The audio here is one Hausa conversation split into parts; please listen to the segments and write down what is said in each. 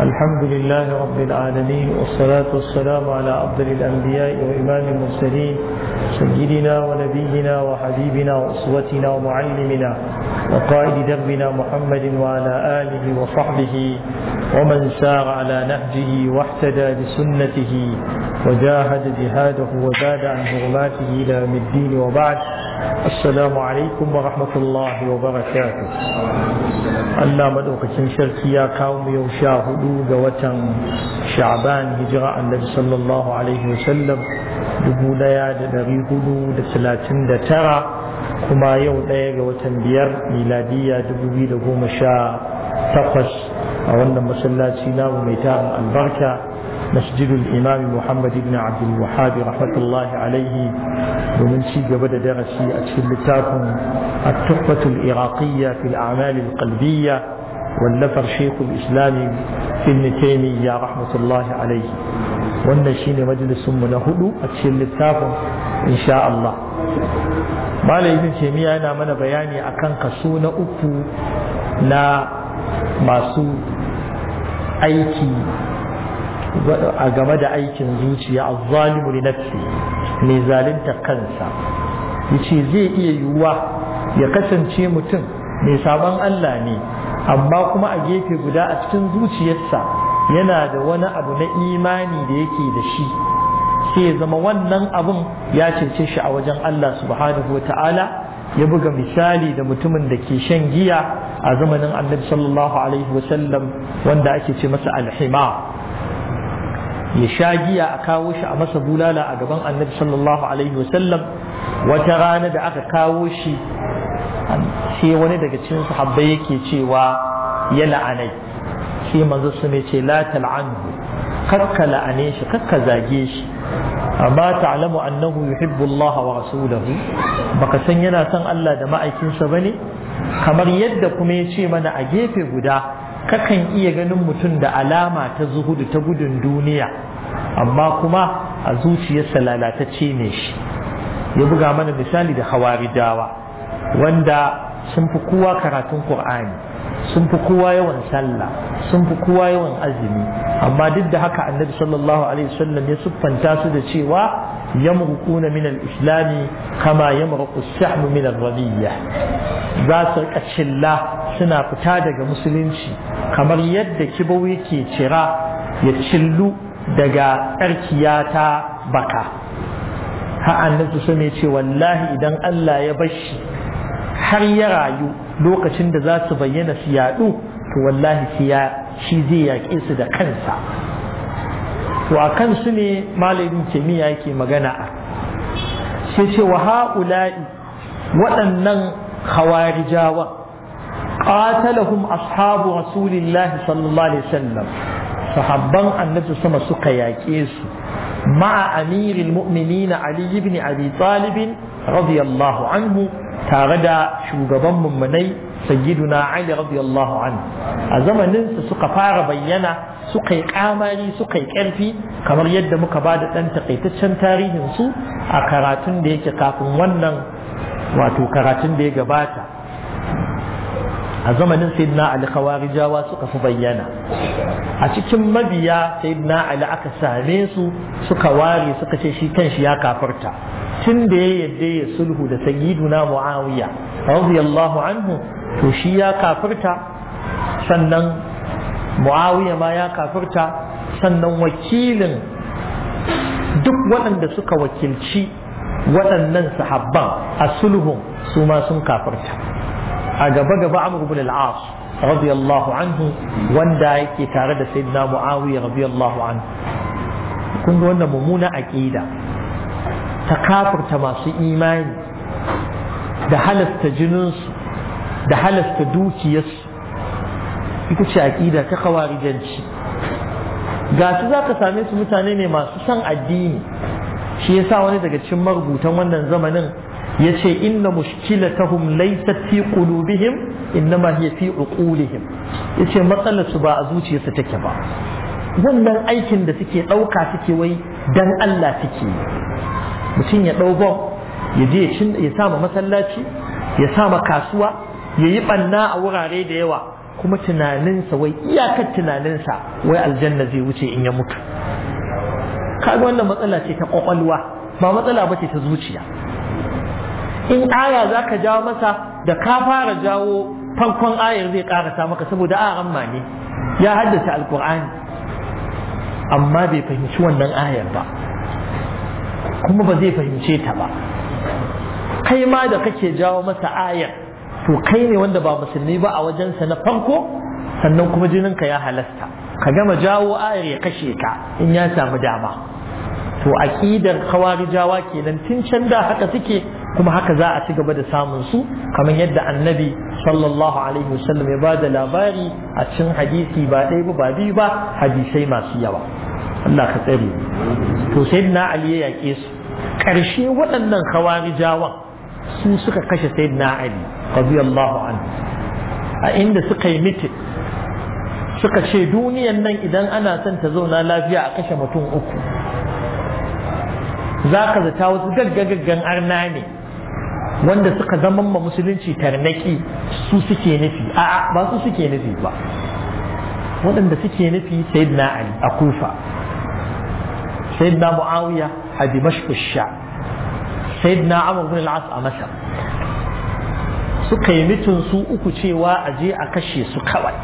الحمد لله رب العالمين والصلاة والسلام على أفضل الأنبياء وإمام المرسلين سيدنا ونبينا وحبيبنا وأسوتنا ومعلمنا وقائد دربنا محمد وعلى آله وصحبه ومن سار على نهجه واحتدى بسنته وجاهد جهاده وزاد عن حرماته إلى يوم الدين وبعد السلام عليكم ورحمة الله وبركاته Allah madaukakin sarki ya kawo mu yau sha hudu ga watan sha'ban hijira annabi sallallahu alaihi wasallam dubu daya da dari hudu da talatin da tara kuma yau daya ga watan biyar miladiya dubu biyu da goma sha takwas a wannan masallaci namu mai tarin albarka masjidul imam muhammad ibn abdul wahabi rahmatullahi alaihi domin ci gaba da darasi a cikin littafin التحفة العراقية في الأعمال القلبية والنفر شيخ الإسلام ابن تيمية رحمة الله عليه والنشين مجلس من هدو أتشل التافة إن شاء الله ما ابن تيمية أنا من بياني أكن قصون أكو لا masu aiki a game da aikin zuciya a zalimu li nafsi mai zalunta kansa yace zai iya yiwuwa ya kasance mutum mai sabon Allah ne amma kuma a gefe guda a cikin zuciyarsa yana da wani abu na imani da yake da shi sai ya zama wannan abun ya cece shi a wajen Allah subhanahu wa ta'ala ya buga misali da mutumin da ke shan giya a zamanin annabi sallallahu alaihi wasallam wanda ake ce masa alhima ya sha giya a kawo shi a masa bulala a gaban annabi sallallahu alaihi wasallam wata rana da aka kawo shi sai wani daga cikin sahabbai yake cewa ya la'anai sai manzo su ne ce la tal'anhu kakka la'ane shi kakka zage shi amma ta'lamu annahu yuhibbu Allah wa rasulahu baka san yana son Allah da ma'aikinsa bane kamar yadda kuma ya ce mana a gefe guda kakan iya ganin mutum da alama ta zuhudu ta gudun duniya amma kuma a zuciyarsa lalatacce ne shi ya buga mana misali da hawarijawa wanda sun fi kowa karatun Qur'ani sun fi kowa yawan sallah sun fi kowa yawan azumi amma duk da haka annabi sallallahu alaihi wasallam ya siffanta su da cewa yamruquna min al-islam kama yamruqu as-sahmu min ar-radiyya za su rika cilla suna fita daga musulunci kamar yadda kibau yake cira ya cillu daga tsarkiya ta baka ha annabi sun ce wallahi idan Allah ya bashi har ya rayu lokacin da za su bayyana su yaɗu to wallahi shi zai yaƙe su da kansa to a kansu ne malamin kimiyya yake magana a sai ce wa ha'ula'i waɗannan khawarijawa qatalahum ashabu rasulillahi sallallahu alaihi wasallam sahabban annabi sama suka yaƙe su ma'a amiril mu'minin ali ibn abi talib radiyallahu anhu tare da shugaban mummunai sayyiduna Ali radiyallahu anhu a zamanin su suka fara bayyana suka yi kamari suka yi ƙarfi kamar yadda muka ba da ɗan takaitaccen tarihin su a karatun da yake kafin wannan wato karatun da ya gabata a zamanin sayyidina Ali khawarijawa suka fi bayyana a cikin mabiya sayyidina Ali aka same su suka ware suka ce shi kanshi ya kafarta tun da ya yadda ya sulhu da sayyiduna muawiya radiyallahu anhu to shi ya kafirta sannan muawiya ma ya kafirta sannan wakilin duk waɗanda suka wakilci waɗannan sahabban a sulhun su ma sun kafirta a gaba gaba amr ibn al-as radiyallahu anhu wanda yake tare da sayyidina muawiya radiyallahu anhu kun ga wannan mummuna aqida ta kafurta masu imani da halasta jininsu da halasta dukiyarsu ita ce aƙida ta kawarijanci ga su za ka same su mutane ne masu son addini shi yasa wani daga cikin marubutan wannan zamanin ya ce inna mushkilatahum laysat fi qulubihim innama hiya fi uqulihim yace matsalar su ba a zuciyarsu take ba wannan aikin da suke ɗauka suke wai dan Allah suke yi mutum ya ɗau bom ya je ya sama masallaci ya sama kasuwa ya yi ɓanna a wurare da yawa kuma tunaninsa wai iyakar tunaninsa wai aljanna zai wuce in ya mutu kaga wannan matsala ce ta kwakwalwa ba matsala ba ce ta zuciya in aya za ka jawo masa da ka fara jawo farkon ayar zai karasa maka saboda a amma ne ya haddace alkur'ani amma bai fahimci wannan ayar ba kuma ba zai fahimce ta ba kai ma da kake jawo masa ayar to kai ne wanda ba musulmi ba a wajensa na farko sannan kuma jininka ya halasta ka gama jawo ayar ya kashe ka in ya samu dama to aqidar khawarijawa kenan tun can da haka suke kuma haka za a ci gaba da samun su kamar yadda annabi sallallahu alaihi wasallam ya bada labari a cikin hadisi ba ɗaya ba ba biyu ba hadisai masu yawa Allah ka tsare to sayyidina ali ya yake su ƙarshe waɗannan khawarijawan su suka kashe sayyidina ali radiyallahu anhu a inda suka yi mitin suka ce duniyan nan idan ana son ta zauna lafiya a kashe mutum uku za ka zata wasu gaggagaggan arna ne wanda suka zama ma musulunci tarnaki su suke nufi a'a ba su suke nufi ba waɗanda suke nufi sayyidina ali a kufa sayyidina muawiya a dimashq sha sayyidina amr bin al-as a masar suka yi mitin su uku cewa a je a kashe su kawai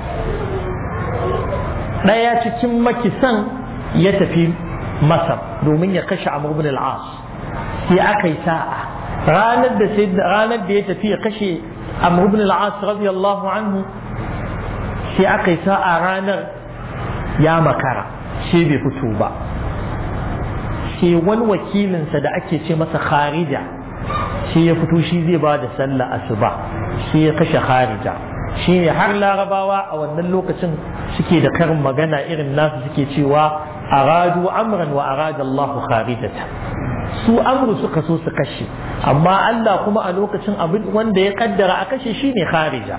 ɗaya cikin makisan ya tafi masar domin ya kashe amr bin al-as sai aka yi sa'a ranar da ranar da ya tafi ya kashe amr bin al-as radiyallahu anhu sai aka yi sa'a ranar ya makara sai bai fito ba sai wani wakilinsa da ake ce masa kharija sai ya fito shi zai ba da sallah asuba sai ya kashe kharija shi ne har larabawa a wannan lokacin suke da karin magana irin nasu suke cewa aradu amran wa arada Allah kharijata su amru suka so su kashe amma Allah kuma a lokacin abin wanda ya kaddara a kashe shi ne kharija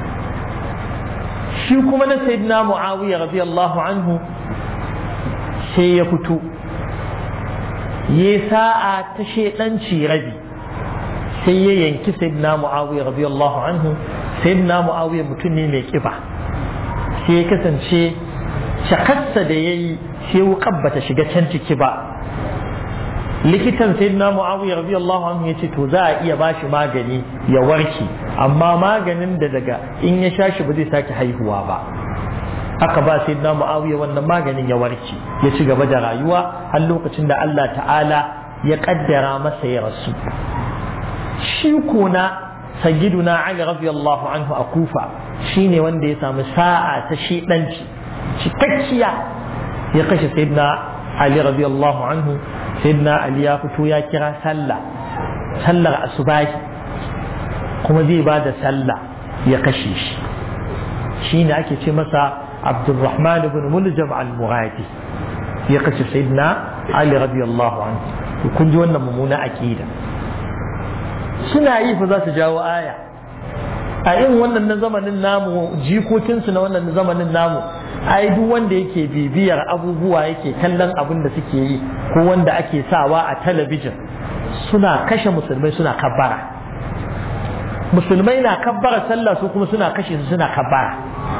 shi kuma na sayyidina muawiya radiyallahu anhu sai ya fito ya sa'a ta shedanci rabi sai ya yanki sayyidina muawiya radiyallahu anhu sayyidina muawiya mutum ne mai kiba sai ya kasance shakarsa da ya yi sai wukan bata shiga can ciki ba likitan sayyidina muawiya radiyallahu anhu ya ce to za a iya bashi magani ya warke amma maganin da daga in ya sha shi ba zai sake haihuwa ba aka ba sayyidina muawiya wannan maganin ya warke ya ci gaba da rayuwa har lokacin da Allah ta'ala ya kaddara masa ya rasu shi kuna sayyiduna Ali radiyallahu anhu a Kufa shine wanda ya samu sa'a ta shidanci cikakkiya ya kashe sayyidina Ali radiyallahu anhu sayyidina Ali ya fito ya kira sallah sallar asubahi kuma zai ba da sallah ya kashe shi shine ake ce masa Abdulrahman ibn Muljam al-Muradi ya kashe sayyidina Ali radiyallahu anhu kun ji wannan mummuna aqida suna yi fa za su jawo aya a yin wannan na zamanin namu jikokinsu na wannan zamanin namu ai duk wanda yake bibiyar abubuwa yake kallon abin da suke yi ko wanda ake sawa a talabijin suna kashe musulmai suna kabbara musulmai na kabbara sallah su kuma suna kashe su suna kabbara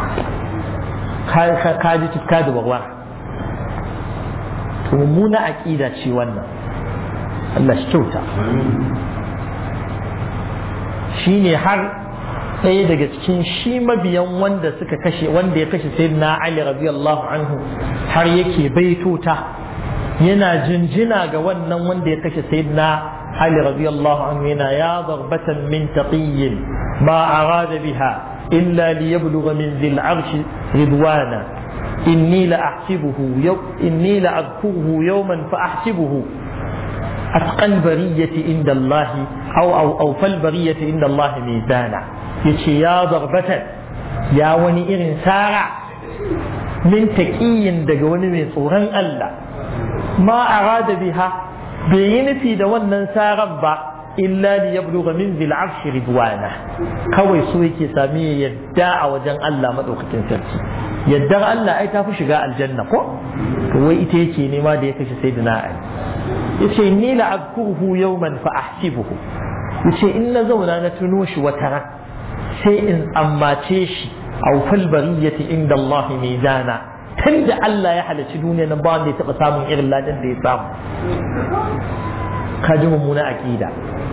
ka ji tuka da bagwar to mummuna aqida ce wannan Allah shi kyauta shi ne har ɗaya daga cikin shi mabiyan wanda suka kashe wanda ya kashe sayyidina Ali radiyallahu anhu har yake baitota yana jinjina ga wannan wanda ya kashe sayyidina Ali radiyallahu anhu yana ya darbatan min taqiyyin ma arada biha illa liyablugha min dhil arshi ridwana inni la ahsibuhu yaw inni la adkuruhu yawman fa ahsibuhu أتقى البرية عند الله أو أو أو فالبرية عند الله ميزانا يشي يا ضربة يا وني إرن سارع من تكي دقون من صورا ألا ما أراد بها بين في دون سارع إلا ليبلغ من ذي العرش رضوانه كوي سويكي سامي يدعى وجن الله مدوكة سرسي يدعى الله أي تافو شقاء الجنة قو وي إتيكي نما ديكش سيدنا علي yace ni la azkuruhu yawman fa ahsibuhu yace in na zauna na tuno shi wata ran sai in ammace shi awfal bariyati inda Allah mizana tun da Allah ya halarci duniya nan ba wanda ya taɓa samun irin ladan da ya samu ka ji mummuna aƙida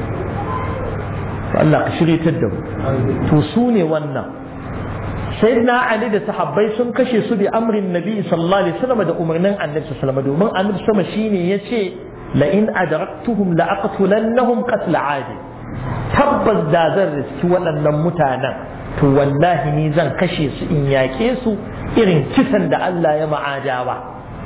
Allah ka shiryatar da mu to su ne wannan sayyidina Ali da sahabbai sun kashe su bi amrin nabi sallallahu alaihi wasallam da umarnin annabi sallallahu alaihi wasallam domin annabi sama shine yace la in adraktuhum la aqtulannahum qatl adi tabbas da zan riski waɗannan mutanen to wallahi ni zan kashe su in yaƙe su irin kisan da Allah ya ma'adawa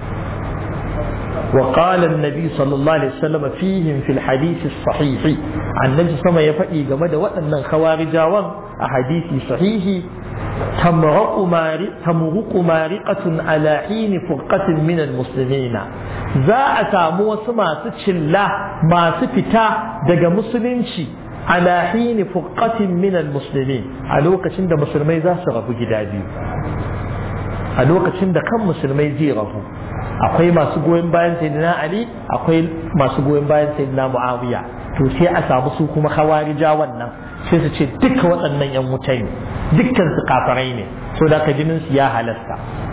وقال النبي صلى الله عليه وسلم فيهم في الحديث الصحيح عن النبي صلى الله عليه وسلم يفقي جمد وأن خوارج أحاديث صحيح تمرق مارق تمرق مارقة على حين فرقة من المسلمين za a samu wasu masu cilla masu fita daga musulunci ala hini furqatin min almuslimin a lokacin da musulmai za su rabu gida biyu a lokacin da kan musulmai zai rabu akwai masu goyon bayan sayyidina ali akwai masu goyon bayan sayyidina muawiya to sai a samu su kuma khawarija wannan sai su ce duka waɗannan yan wuta ne dukkan su kafarai ne so da ka jinin su ya halasta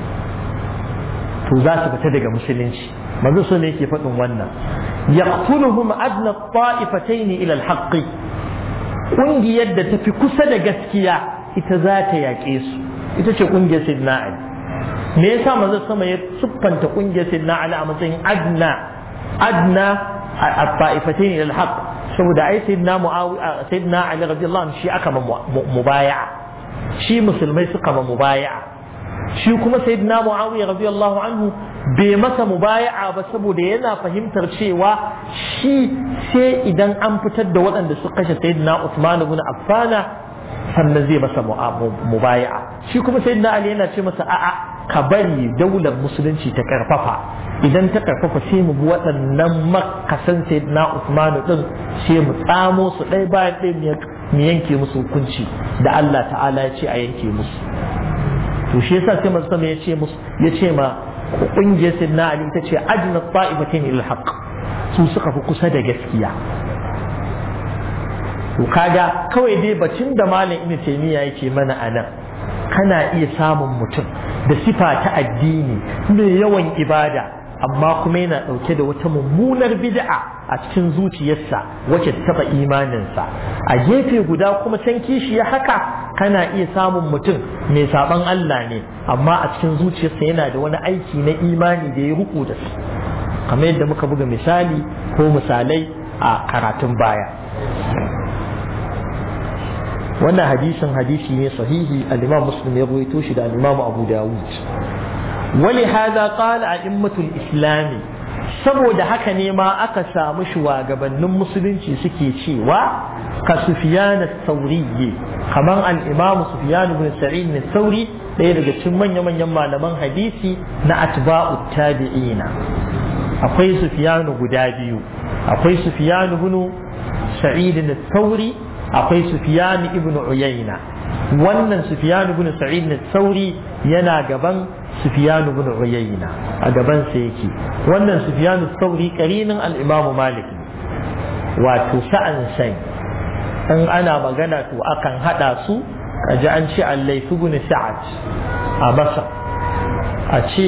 to za su fita daga musulunci manzo so ne yake faɗin wannan yaqtuluhum adna ta'ifatayn ila al-haqq kungiyar da tafi kusa da gaskiya ita za ta yaƙe su ita ce kungiyar sayyidina ali me yasa manzo sama ya siffanta kungiyar sayyidina ali a matsayin adna adna at-ta'ifatayn ila al-haqq saboda ai sayyidina muawiya sayyidina ali radiyallahu anhu shi aka mubaya'a shi musulmai suka ma mubaya'a shi kuma sayyidina muawiya radiyallahu anhu bai masa mubaya'a ba saboda yana fahimtar cewa shi sai idan an fitar da waɗanda suka kashe sayyidina Usman ibn Affan sannan zai masa mubaya'a shi kuma sayyidina Ali yana ce masa a'a ka bari daular musulunci ta karfafa idan ta karfafa sai mu bi waɗannan makasan sayyidina Usman din sai mu tsamo su ɗaya bayan ɗaya mu yanke musu hukunci da Allah ta'ala ya ce a yanke musu to shi yasa sai manzo ya ce musu ya ce ma kungiyar sayyidina Ali ita ce ajna ta'ibatin ila haqq su suka fi kusa da gaskiya to kaga kawai dai bacin da malam ibn taymiya yake mana anan kana iya samun mutum da sifa ta addini mai yawan ibada amma kuma yana ɗauke da wata mummunar bid'a a cikin zuciyarsa wacce ta taɓa imaninsa a gefe guda kuma can kishi ya haka kana iya samun mutum mai saban Allah ne amma a cikin zuciyarsa yana da wani aiki na imani da ya ruku da su kamar yadda muka buga misali ko misalai a karatun baya wannan hadisin hadisi ne sahihi al-imam muslim ya rawaito shi da al-imam abu dawud ولهذا قال أئمة الإسلام saboda haka ne ma aka samu shugabannin musulunci suke cewa ka Sufyan sauri kamar al-Imam Sufyan ibn Sa'id sauri ɗaya daga cikin manya-manyan malaman hadisi na atba'u tabi'ina akwai Sufyan guda biyu akwai Sufyan ibn Sa'id sauri akwai Sufyan ibn Uyayna wannan Sufyan ibn Sa'id sauri yana gaban Sufyan ibn Uyayna a gaban sa yake wannan Sufyan sauri karinin al-Imam Malik wato sa'an sai in ana magana to akan hada su kaji an ce Allah ibn Sa'ad a Masar a ce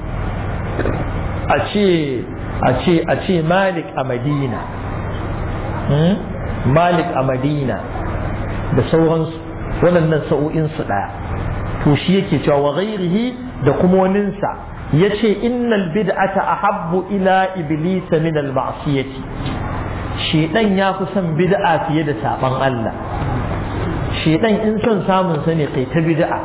a ce a ce a ce Malik a Madina Malik a Madina da sauransu waɗannan sa'o'in su ɗaya to shi yake cewa wa ghairihi da kuma waninsa ya ce innal bid'ata ahabbu ila iblisa min al ma'siyati shedan ya fi son bid'a fiye da saban Allah shedan in son samun sa ne kai ta bid'a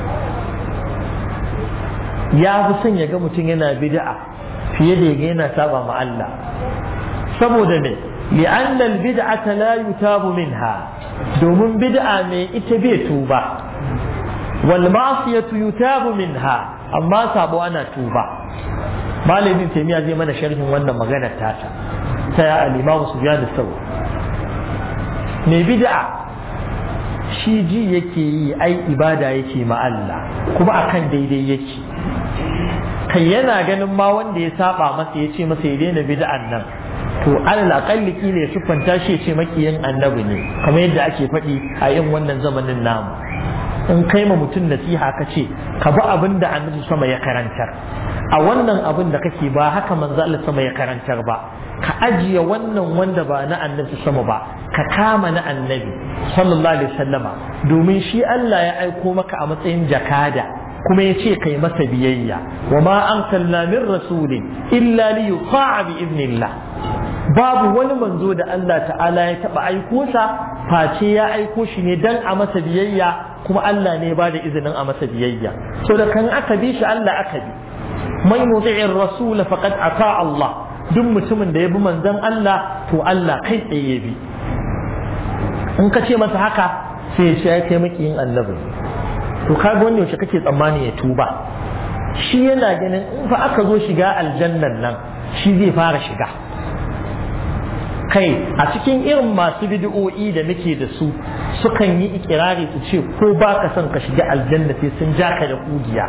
ya fi son ya ga mutum yana bid'a fiye da ya yana saba ma Allah saboda me li'anna al bid'ata la yutabu minha domin bid'a ne ita bai tuba wal ma'siyatu yutabu minha amma sabo ana tuba malamin taimiya zai mana sharhin wannan maganar tata ta ya al-imam sufyan as-sawi mai bid'a shi ji yake yi ai ibada yake ma Allah kuma akan daidai yake kai yana ganin ma wanda ya saba masa ya ce masa ya daina bid'an nan to alal aqalli kila ya siffanta shi ya ce makiyin annabi ne kamar yadda ake faɗi a yin wannan zamanin namu in kai ma mutum nasiha ka ce ka bi abin da annabi sama ya karantar a wannan abin da kake ba haka manzo Allah sama ya karantar ba ka ajiye wannan wanda ba na annabi sama ba ka kama na annabi sallallahu alaihi wasallama domin shi Allah ya aiko maka a matsayin jakada kuma ya ce kai masa biyayya wa ma arsalna min rasulin illa li yuta'a bi idnillah babu wani manzo da Allah ta'ala ya taba aiko sa face ya aiko shi ne dan a masa biyayya kuma Allah ne ba da izinin a masa biyayya so da kan aka bi shi Allah aka bi man yuti'ir rasul faqad ata Allah duk mutumin da ya bi manzon Allah to Allah kai tsaye ya bi in ka ce masa haka sai ya ce ya kai maki yin annabi to kaga wanda yaushe kake tsammani ya tuba shi yana ganin in fa aka zo shiga aljannan nan shi zai fara shiga kai a cikin irin masu bid'o'i da muke da su sukan yi ikirari su ce ko ba ka son ka shiga aljanna sai sun ja ka da kugiya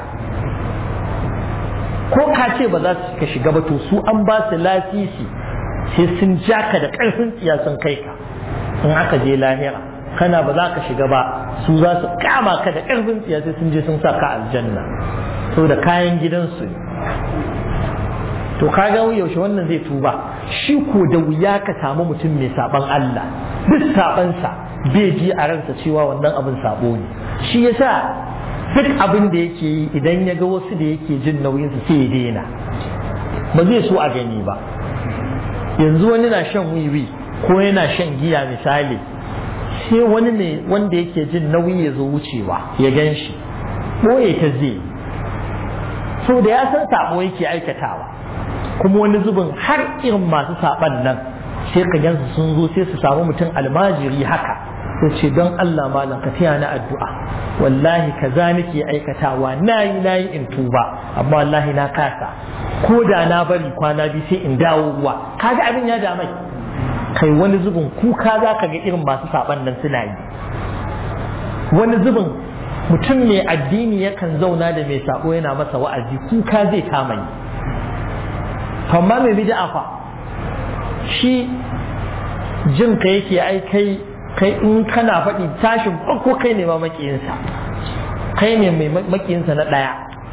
ko ka ce ba za su ka shiga ba to su an ba su lasisi sai sun ja ka da ƙarfin tsiya sun kai ka in aka je lahira kana ba za ka shiga ba su za su kama ka da ƙarfin tsiya sai sun je sun sa ka aljanna so da kayan gidansu ne to kaga yaushe wannan zai tuba shi ko da wuya ka samu mutum mai saban Allah duk sabansa bai ji a ransa cewa wannan abin sabo ne shi yasa duk abin da yake yi idan ya ga wasu da yake jin nauyinsa sai ya daina ba zai so a gani ba yanzu wani na shan wiwi ko yana shan giya misali sai wani ne wanda yake jin nauyi ya zo wucewa ya gan shi ɓoye ta zai so da ya san sabo yake aikatawa kuma wani zubin har irin masu saban nan sai ka gansu sun zo sai su samu mutum almajiri haka sai ce don Allah malam ka taya na addu'a wallahi kaza nake aikatawa nayi nayi in tuba amma wallahi na kasa ko da na bari kwana biyu sai in dawo ruwa kaga abin ya damai kai wani zubin kuka za ka ga irin masu saban nan suna yi wani zubin mutum mai addini yakan zauna da mai sabo yana masa wa'azi kuka zai kama yi amma mai bid'a fa shi jin ka yake ai kai kai in kana faɗi tashin farko kai ne ma makiyinsa kai ne mai makiyinsa na ɗaya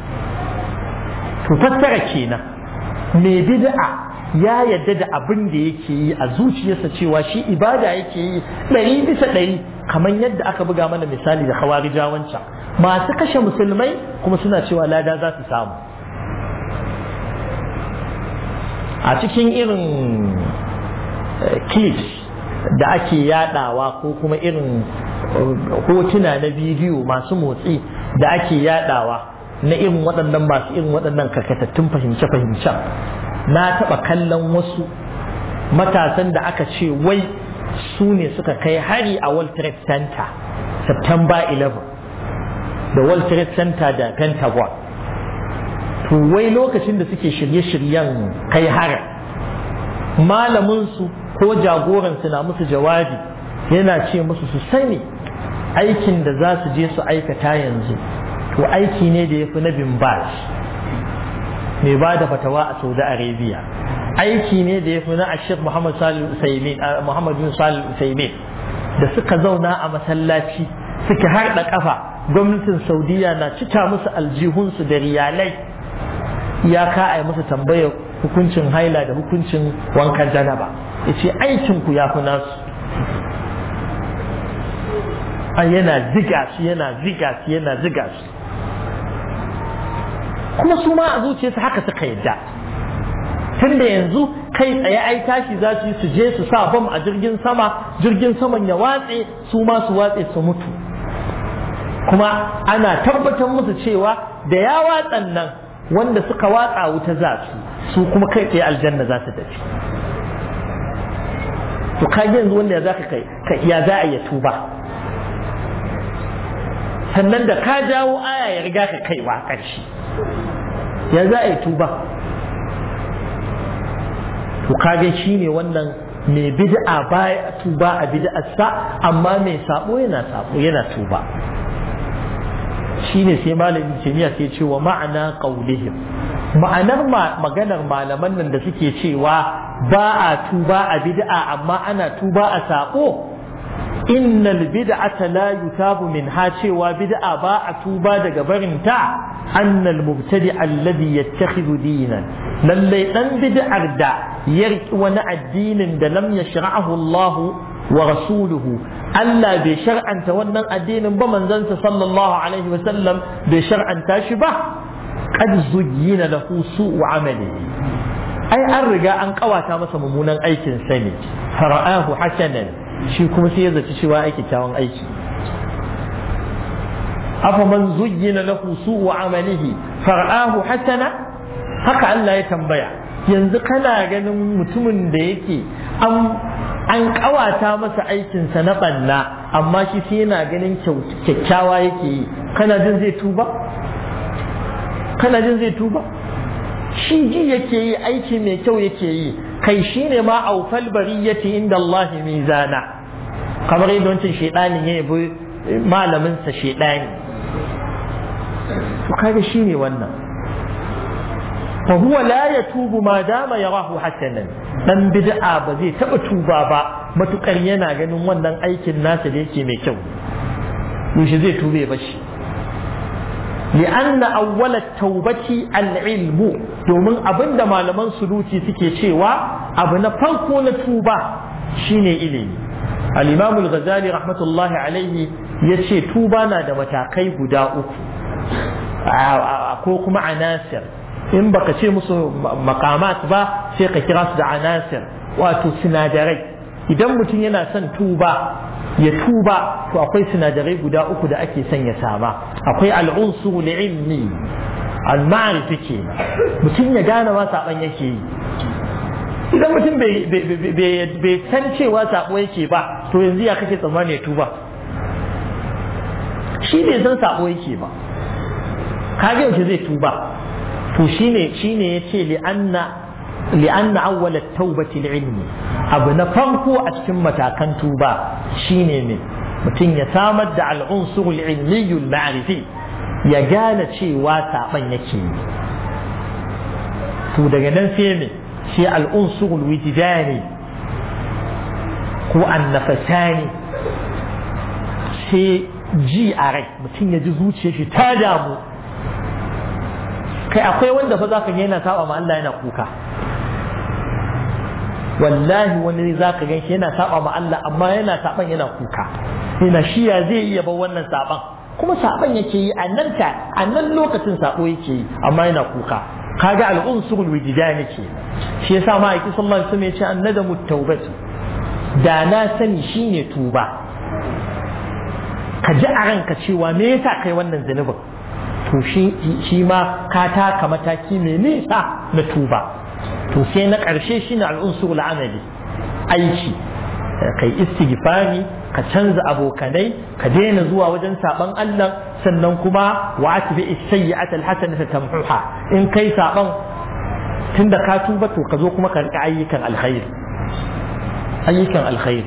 to fassara kenan mai bid'a ya yadda da abin da yake yi a zuciyarsa cewa shi ibada yake yi ɗari bisa ɗari kamar yadda aka buga mana misali da hawarijawancan masu kashe musulmai kuma suna cewa lada za su samu a cikin irin clips da ake yadawa ko kuma irin hotuna na bidiyo masu motsi da ake yadawa na irin waɗannan masu irin waɗannan karkatattun fahimce-fahimcen na taɓa kallon wasu matasan da aka ce wai su ne suka kai hari a World Trade Center September 11 da World Trade Center da Pentagon to wai lokacin da suke shirye-shiryen kai harin malaminsu ko jagoransu na musu jawabi yana ce musu su sani aikin da za su je su aikata yanzu to aiki ne da ya fi na bimbaz mai ba da fatawa a saudi arabia aiki ne da ya fi na ashir muhammad bin salih usaimin da suka zauna a masallaci suka harda kafa gwamnatin saudiya na cika musu aljihunsu da riyalai iyaka a yi musu tambayar hukuncin haila da hukuncin wankan janaba ya ce aikinku ya fi nasu a yana ziga shi yana ziga shi yana ziga shi kuma su ma a zuciyarsu haka suka yadda tunda yanzu kai tsaye ai tashi za su yi su je su sa bam a jirgin sama jirgin saman ya watse su ma su watse su mutu kuma ana tabbatar musu cewa da ya watsan nan wanda suka watsa wuta za su su kuma kai tsaye aljanna za su tafi to ka yanzu wanda ya za ka kai ya za a yi tuba sannan da ka jawo aya ya riga ka kaiwa ƙarshe ya za a yi tuba to kage shi ne wannan mai bid'a baya tuba a bid'arsa amma mai sabo yana sabo yana tuba shine sai malamin kimiyya sai ce wa ma'ana qaulihim ma'anar maganar malaman nan da suke cewa ba a tuba a bid'a amma ana tuba a sabo innal bid'ata la yutabu min ha cewa bid'a ba a tuba daga barin ta annal mubtadi alladhi yattakhidhu dinan lalle dan bid'ar da ya wani addinin da lam yashra'ahu Allah wa rasuluhu Allah bai shar'anta wannan addinin ba manzansa sallallahu alaihi wa sallam bai shar'anta shi ba qad zuyyina lahu su'u amalihi ai an riga an kawata masa mummunan aikin sa ne fara'ahu hasanan shi kuma sai ya zaci cewa aiki kyawun aiki afa man zuyyina lahu su'u amalihi fara'ahu hasana haka Allah ya tambaya yanzu kana ganin mutumin da yake an an kawata masa aikinsa na banna amma shi sai yana ganin kyakkyawa yake yi kana jin zai tuba kana jin zai tuba shi ji yake yi aiki mai kyau yake yi kai shi ne ma aufal bariyati inda Allah mizana kamar yadda wancan shaidanin ya yabi malaminsa shaidani to kaga shi ne wannan fa huwa la yatubu ma dama yarahu hasanan dan bid'a ba zai taba tuba ba matukar yana ganin wannan aikin nasa da yake mai kyau yaushe zai tube ba shi لأن أول التوبة العلم domin abinda malaman suluki suke cewa abu na farko na tuba shine ilimi al-imam al-ghazali rahmatullahi alaihi yace tuba na da matakai guda uku ko kuma anasir in baka ce musu makamat ba sai ka kira su da anasir wato sinadarai idan mutum yana son tuba ya tuba to akwai sinadarai guda uku da ake son ya sama akwai al'unsu ilmi al-ma'rifi ke mutum ya gane ma saban yake yi idan mutum bai san cewa sabo yake ba to yanzu ya kake tsammani ya tuba shi bai san sabo yake ba kage yaushe zai tuba to shine shine yace li anna li anna awwal at-taubati al-ilmi abu na farko a cikin matakan tuba shine ne mutum ya samar da al-unsur al-ilmi al-ma'rifi ya gane cewa saban yake yi to daga nan sai me sai al-unsur al-wijdani ko an-nafasani sai ji a rai mutum ya ji zuciyar shi ta damu kai akwai wanda fa zaka ga yana saba ma Allah yana kuka wallahi wani zaka gan shi yana saba ma Allah amma yana saban yana kuka yana shi ya zai iya bar wannan saban kuma saban yake yi a nan ta a nan lokacin sabo yake yi amma yana kuka kaga al-unsurul wijdani ke shi yasa ma aiki sallallahu alaihi wasallam ya ce annadamu tawbatu da na sani shine tuba ka ji a ranka cewa me yasa kai wannan zunubin to shi ma ka taka mataki mai nisa na tuba to sai na ƙarshe shi ne al'unsur amali aiki kai istighfari ka canza abokanai ka daina zuwa wajen saban Allah sannan kuma wa atbi as-sayyi'at al-hasanata tamhuha in kai saban tunda ka tuba to ka zo kuma ka rika ayyukan alkhairi ayyukan alkhairi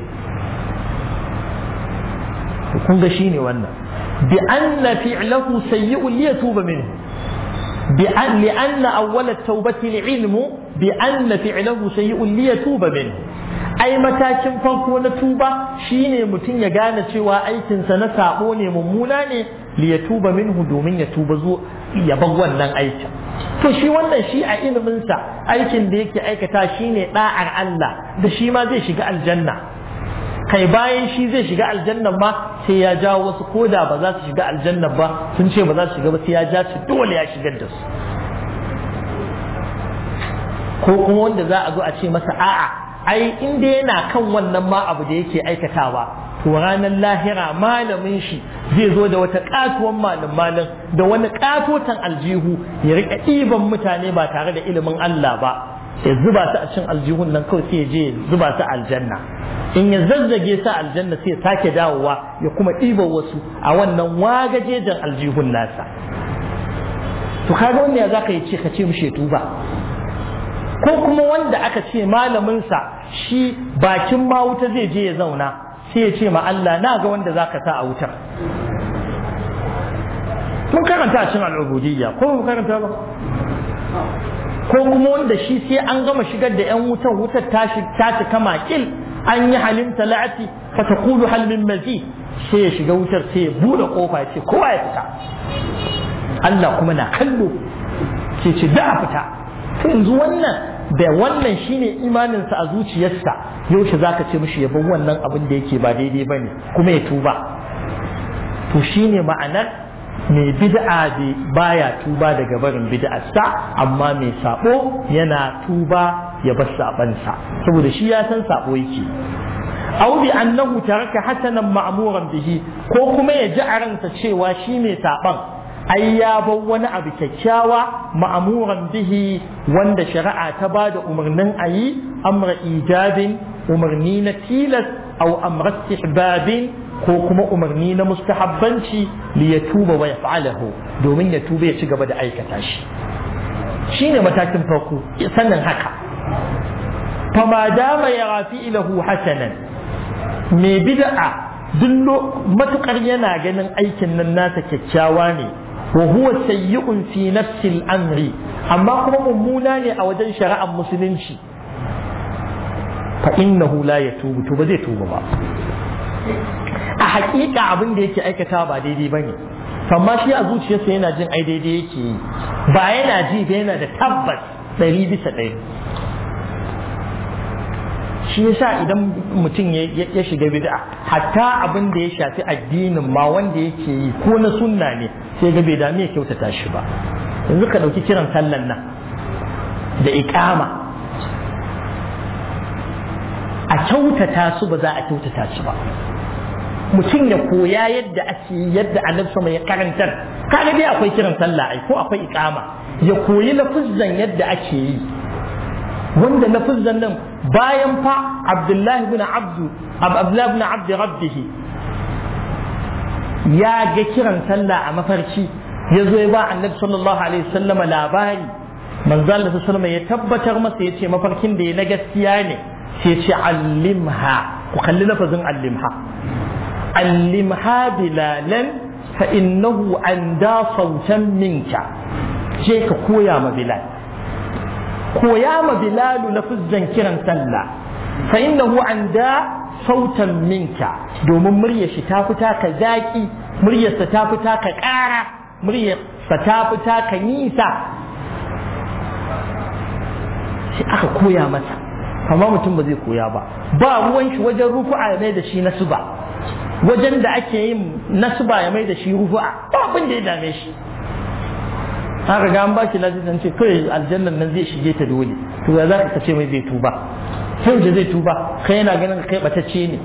to kun ga shine wannan بأن فعله سيء ليتوب منه بأن لأن أول التوبة العلم بأن فعله سيء ليتوب منه أي متاكن فرقو نتوبة شيني متين يغانا شوى أيكن سنسابوني مموناني ليتوب منه دومين يتوب زو يبغوا نن أيكن to shi wannan shi a iliminsa aikin da yake aikata shine da'ar Allah da shi ma zai shiga aljanna kai bayan shi zai shiga aljannan ma sai ya jawo wasu koda ba za su shiga aljannan ba sun ce ba za su shiga ba sai ya ja su dole ya shigar da su ko kuma wanda za a zo a ce masa a'a ai inda yana kan wannan ma abu da yake aikatawa to ranar lahira malamin shi zai zo da wata katuwan malin malin da wani katotan aljihu ya rika ɗiban mutane ba tare da ilimin Allah ba ya zuba su a cin aljihun nan kawai sai ya je zuba su aljanna in ya zazzage sa aljanna sai ya sake dawowa ya kuma ɗiba wasu a wannan wagajejen aljihun nasa to kaga wanda ya zaka yi ce ka ce mushe tuba ko kuma wanda aka ce malaminsa shi bakin ma wuta zai je ya zauna sai ya ce ma Allah na ga wanda zaka sa a wutar mun karanta a cikin al'ubudiyya ko mun karanta ba ko kuma wanda shi sai an gama shigar da 'yan wutar wutar ta cika makil an yi halin talati fa taqulu hal min mazid sai ya shiga wutar sai ya bude kofa ce kowa ya fita Allah kuma na kallo ce ce da a fita to yanzu wannan da wannan shine imaninsa a zuciyarsa yaushe zaka ce mishi ya bar wannan abin da yake ba daidai bane kuma ya tuba to shine ma'anar mai bid'a baya tuba daga barin bid'arsa amma mai sabo yana tuba ya bar sabansa saboda shi ya san sabo yake aw bi annahu taraka hasanan ma'muran bihi ko kuma ya ji a ransa cewa shi mai saban ai ya bar wani abu kyakkyawa ma'muran bihi wanda shari'a ta ba da umarnin ayi amra ijabin umarni na tilas aw amra istihbabin ko kuma umarni na mustahabbanci li ya tuba wa yaf'alahu domin ya tuba ya ci gaba da aikata shi shine matakin farko sannan haka fama dama ya rafi ilahu hasanan mai bid'a dullo matukar yana ganin aikin nan nasa kyakkyawa ne wa huwa sayyi'un fi nafsi amri amma kuma mummuna ne a wajen shari'ar musulunci fa innahu la yatubu to ba zai tuba ba a hakika abin da yake aikata ba daidai bane amma shi a zuciyarsa yana jin ai daidai yake yi ba yana ji ba yana da tabbas ɗari bisa ɗari shi yasa idan mutum ya shiga bid'a hatta abin da ya shafi addinin ma wanda yake yi ko na sunna ne sai ga bai dame ya kyautata shi ba yanzu ka ɗauki kiran sallan nan da iƙama a kyautata su ba za a kyautata shi ba mutum ya koya yadda ake yadda annabi sama ya karantar kaga dai akwai kiran sallah ai ko akwai iqama ya koyi lafuzzan yadda ake yi wanda lafuzzan nan bayan fa Abdullahi ibn Abdu Abdullahi ibn Abd Rabbih ya ga kiran sallah a mafarki ya zo ya ba annabi sallallahu alaihi wasallama labari manzo Allah sallallahu ya tabbatar masa yace mafarkin da ya na gaskiya ne sai ya ce allimha ku kalli lafazin allimha علمها بلالا فإنه أندى صوتا منك جيك كويا ما بلال كويا ما بلال لفزا كرا سلا فإنه أندى صوتا منك دوم مريا شتافتا كزاكي مريا ستافتا كقارة مريا ستافتا كنيسة aka koya masa amma mutum ba zai koya ba ba ruwan shi wajen rufu'a mai da shi na suba wajen da ake yin nasba ya mai da shi rufu'a ba abin da ya dame shi an riga an ba shi lafiya ce kawai aljannan nan zai shige ta dole to ya za ka ce mai zai tuba sai da zai tuba kai yana ganin kai batacce ne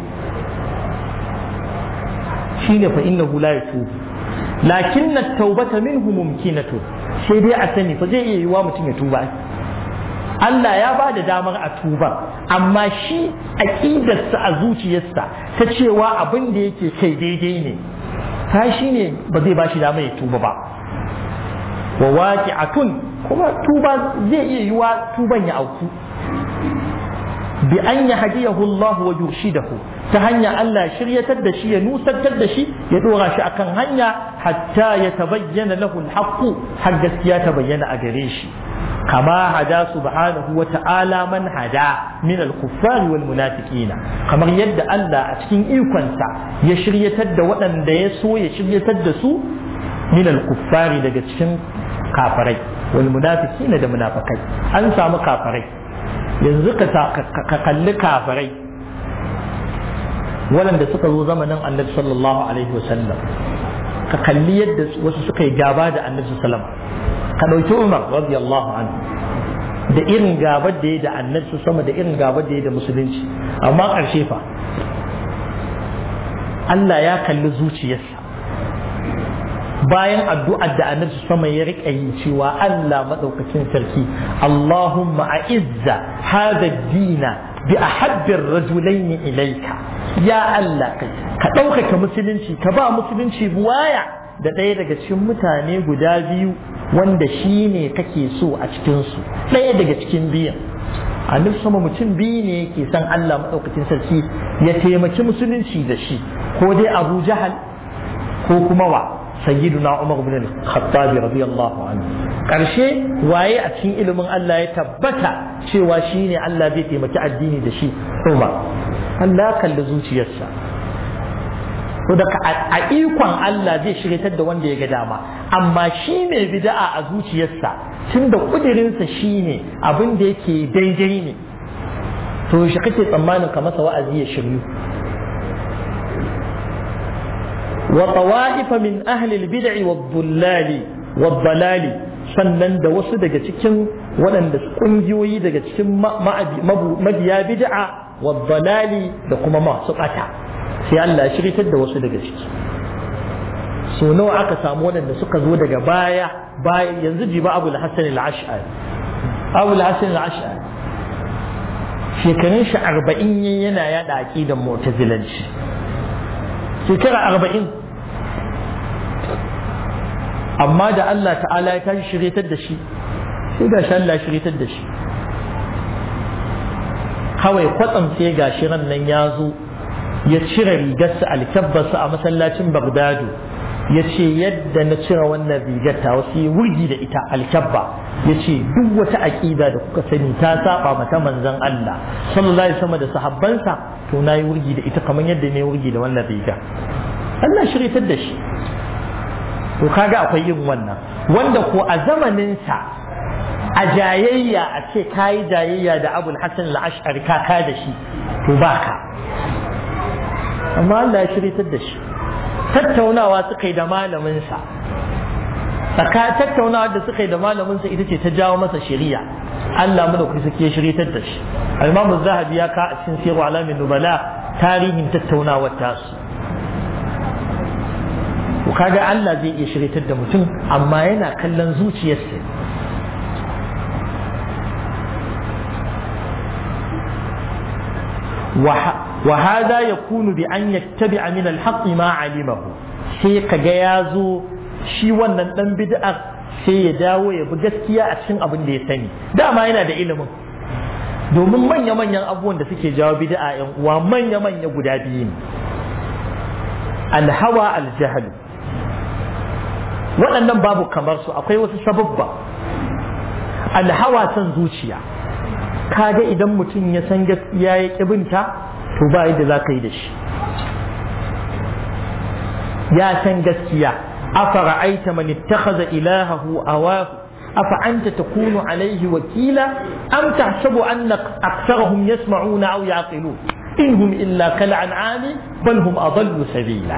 shine fa innahu la yatubu lakin at-taubata minhu mumkinatu sai dai a sani fa zai iya yiwa mutum ya tuba Allah ya ba da damar a tuba amma shi aƙidarsa a zuciyarsa ta cewa abin da yake kai daidai ne ta shi ne ba zai ba shi damar ya tuba ba wa waqi'atun kuma tuba zai iya yiwa tuban ya auku bi an ya hadiyahu Allah wa yurshidahu ta hanya Allah shiryatar da shi ya nusantar da shi ya dora shi akan hanya hatta ya tabayyana lahu al har gaskiya ta bayyana a gare shi كما هدى سبحانه وتعالى من هدى من الكفار والمنافقين كما يد الله أتكين إيقونسا يشري تد وأن يسو يشري تد سو من الكفار daga cikin kafarai والمنافقين da munafikai an samu kafarai yanzu ka kalli kafarai waɗanda suka zo zamanin annabi sallallahu alaihi wasallam ka kalli yadda wasu suka yi gaba da annabi sallallahu alaihi ka ɗauki umar radiyallahu anhu da irin gabar da ya da annabi sama da irin gabar da ya da musulunci amma ƙarshe fa Allah ya kalli zuciyarsa bayan addu'ar da annabi sama ya riƙa yi cewa Allah maɗaukacin sarki Allahumma a'izza hada dina bi ahabbir rajulaini ilaika ya Allah ka ɗaukaka musulunci ka ba musulunci buwaya da ɗaya daga cikin mutane guda biyu wanda shi ne kake so a cikinsu ɗaya daga cikin biyan annabi sama mutum biyu ne yake san Allah maɗaukacin sarki ya taimaki musulunci da shi ko dai Abu Jahal ko kuma wa sayyiduna Umar ibn al-Khattab radiyallahu anhu karshe waye a cikin ilimin Allah ya tabbata cewa shine Allah zai taimaki addini da shi Umar Allah kalli zuciyarsa to daga a ikon Allah zai shiryatar da wanda ya ga dama amma shi ne bid'a a zuciyarsa tunda kudirinsa shine abin da yake daidai ne to shi kake tsammanin ka masa wa'azi ya shiryu wa tawa'ifa min ahli al-bid'i wad-dhullali wad-dalali sannan da wasu daga cikin waɗanda kungiyoyi daga cikin mabiya bid'a wad-dalali da kuma masu ɓata sai Allah ya shiritar da wasu daga ciki so nawa aka samu waɗanda suka zo daga baya baya yanzu jiba Abu al-Hasan al-Ash'ari Abu al-Hasan al-Ash'ari shekarun shi arba'in yana yada aqidan mu'tazilanci shekara arba'in amma da Allah ta'ala ya tashi shiryatar da shi sai ga shi Allah shiryatar da shi kawai kwatsam sai ga shi ran nan ya zo ya cire rigarsa alkabbarsa a masallacin Bagdadu ya ce yadda na cire wannan rigar ta wasu yi wurgi da ita alkabba ya ce duk wata aƙida da kuka sani ta saba mata manzon Allah sallallahu alaihi wasallam da sahabbansa to na yi wurgi da ita kamar yadda ne wurgi da wannan riga Allah shiryatar da shi to kaga akwai yin wannan wanda ko a zamaninsa a jayayya a ce kayi jayayya da abul hasan al-ash'ari ka ka da shi to baka amma Allah ya shiryatar da shi tattaunawa suka yi da malaminsa tsaka tattaunawa da suka yi da malaminsa ita ce ta jawo masa shari'a Allah mu da kusa ke shiryatar da shi al-Imam zahabi ya ka a cikin sirru alamin nubala tarihin tattaunawar tasu to kaga Allah zai iya shiryatar da mutum amma yana kallon zuciyarsa وهذا يكون بأن يتبع من الحق ما علمه sai kaga ya zo shi wannan dan bid'ar sai ya dawo ya bi gaskiya a cikin abin da ya sani dama yana da ilimin domin manya-manyan abubuwan da suke jawo bid'a yan uwa manya-manya guda biyu ne alhawa aljahal waɗannan babu kamar su akwai wasu sababba alhawa son zuciya kaga idan mutum ya san gaskiya ya ƙibinta to ba yadda za ka yi da shi ya san gaskiya afara aita man ittakhadha ilahahu awahu afa anta takunu alayhi wakila am tahsabu anna aktharahum yasma'una aw yaqilun inhum illa kal an'ami bal hum adallu sabila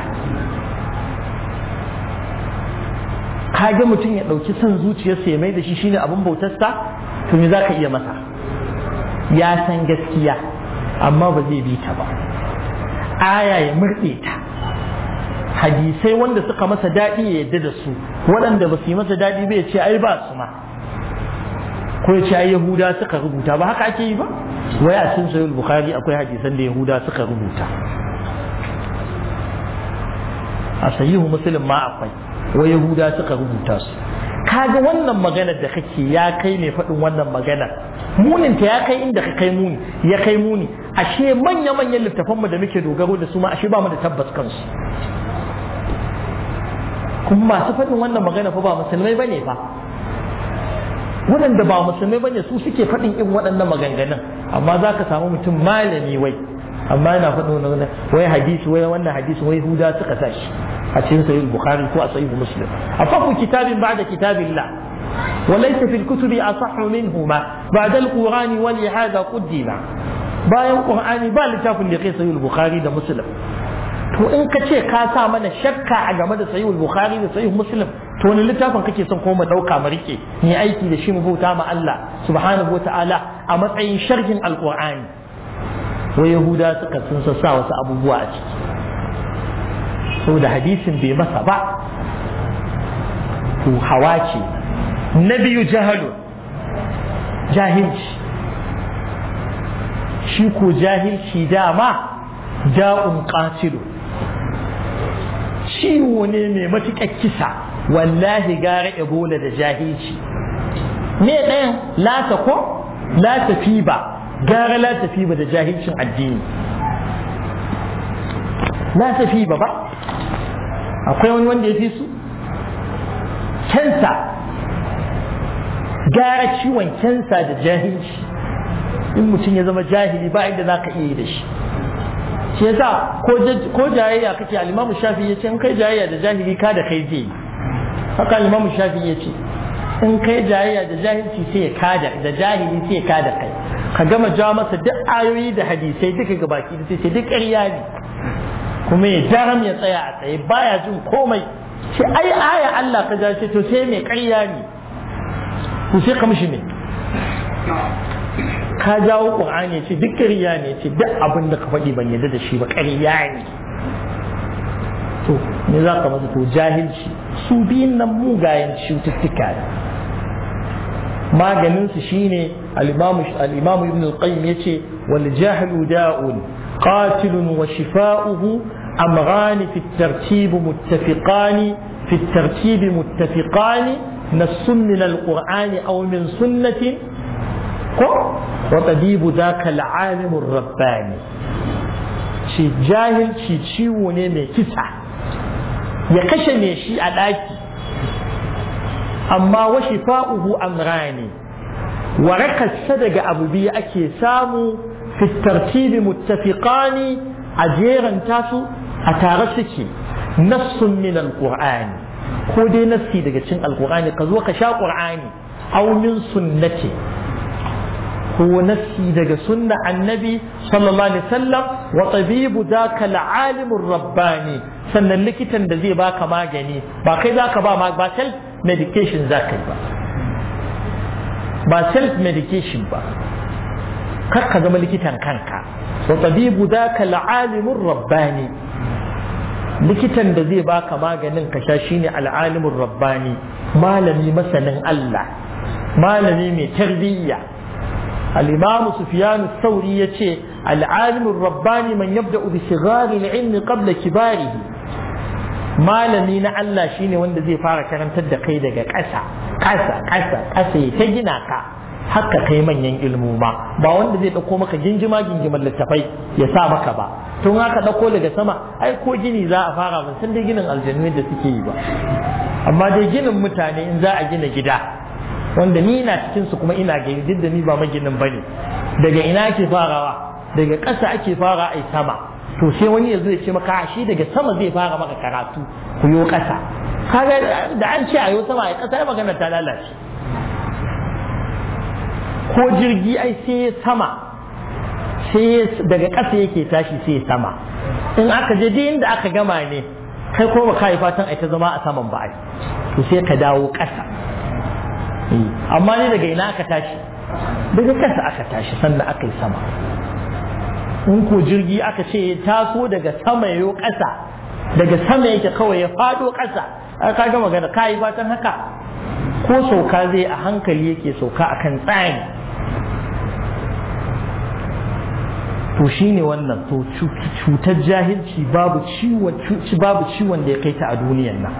kage mutum ya dauki son zuciyarsa ya mai da shi shine abin bautarsa to me zaka iya masa ya san gaskiya amma ba zai bi ta ba aya ya murɗe ta hadisai wanda suka masa daɗi ya yadda da su waɗanda ba su yi masa daɗi ba ya ce ai ba su ma ko ya ce ai yahuda suka rubuta ba haka ake yi ba wai a cikin sahih bukhari akwai hadisan da yahuda suka rubuta a sahihu muslim ma akwai wai yahuda suka rubuta su kaga wannan maganar da kake ya kai mai faɗin wannan maganar muninta ya kai inda ka kai muni ya kai muni ashe manya-manyan littafanmu da muke dogaro da su ma ashe ba mu da tabbas kansu kuma masu faɗin wannan magana fa ba musulmai bane fa waɗanda ba musulmai bane su suke faɗin irin waɗannan maganganun amma za ka samu mutum malami wai amma yana faɗin wannan wai hadisi wai wannan hadisi wai huda suka sa shi a cikin sahih bukhari ko a sahih muslim afaku kitabin ba'da kitabillah وليس في الكتب أصح منهما بعد القرآن ولهذا قدم bayan Qur'ani ba littafin da kai sahih bukhari da muslim to in ka ce ka sa mana shakka a game da sahih bukhari da sahih muslim to wani littafin kake son ko mu dauka mu rike ni aiki da shi mu bauta ma Allah subhanahu wataala a matsayin sharhin alqur'ani wa yahuda suka sun sa wasu abubuwa a ciki saboda hadisin bai masa ba to hawa ce na biyu jahalu jahilci shi ko jahilci dama da'un qatilu ciwo ne mai matuƙar kisa wallahi gara ebola da jahilci me ɗayan lata ko lata fi ba gara lata fi ba da jahilcin addini lata fi ba ba akwai wani wanda ya fi su kensa gara ciwon kensa da jahilci in mutum ya zama jahili ba inda za ka iya yi da shi shi yasa ko jayayya kake al-Imam Shafi'i yace in kai jayayya da jahili ka da kai zai haka al-Imam Shafi'i yace in kai jayayya da jahilci sai ya kada da jahili sai ya kada kai ka gama ja masa duk ayoyi da hadisai duka ga baki da sai duk ƙarya ne kuma ya jaram ya tsaya a tsaye baya jin komai shi ai aya Allah ka ja ce to sai mai ƙarya ne ku sai ka mishi ne ka jawo Qur'ani ce duk ƙarya ne ce duk abin da ka faɗi ban yarda da shi ba ƙarya ne to me za ka masa to jahilci su biyun nan mugayen cututtuka ne maganin su shine al-imam ibn al-qayyim yace wal jahlu da'un qatilun wa shifa'uhu amran fi at-tartib muttafiqan fi at-tartib muttafiqan nassun min al-qur'an aw min sunnatin ko wa tabibu dhaka al-alim ar-rabbani shi jahilci ciwo ne mai kisa ya kashe me shi a ɗaki amma wa shifa'uhu amrani warakarsa daga abu biyu ake samu fi tartibi muttafiqani a jeranta su a tare suke nassun min alqur'ani ko dai nassi daga cin alqur'ani ka zo ka sha qur'ani aw min sunnati ko nassi daga sunna annabi sallallahu alaihi wasallam wa tabibu daka al-alimur rabbani sannan likitan da zai baka magani ba kai zaka ba ba self medication zaka yi ba ba self medication ba kar ka zama likitan kanka wa tabibu daka al-alimur rabbani likitan da zai baka maganin ka sha shine al-alimur rabbani malami masanin Allah malami mai tarbiyya الإمام سفيان الثوري يتي العالم الرباني من يبدأ بصغار العلم قبل كباره malami na Allah shine wanda zai fara karantar da kai daga ƙasa ƙasa ƙasa ƙasa ya ta gina ka haka kai manyan ilmu ma ba wanda zai ɗauko maka gingima gingiman littafai ya sa maka ba tun haka ɗauko daga sama ai ko gini za a fara ban san dai ginin aljannu da suke yi ba amma dai ginin mutane in za a gina gida wanda ni na cikin su kuma ina gani duk da ni ba maginin bane daga ina ake farawa daga ƙasa ake fara ai sama to sai wani yanzu ya ce maka shi daga sama zai fara maka karatu ku yo ƙasa kaga da an ce a yo sama ai ƙasa magana ta lalace ko jirgi ai sai ya sama sai daga ƙasa yake tashi sai ya sama in aka je duk inda aka gama ne kai ko ba ka yi fatan ai ta zama a saman ba ai to sai ka dawo ƙasa amma ne daga ina aka tashi daga kasa aka tashi sannan aka yi sama in ko jirgi aka ce ya taso daga sama ya ƙasa daga sama yake kawai ya faɗo ƙasa ka ga magana ka yi fatan haka ko sauka zai a hankali yake sauka akan tsari to shine wannan to cutar jahilci babu ciwon da ya kai ta a duniyan nan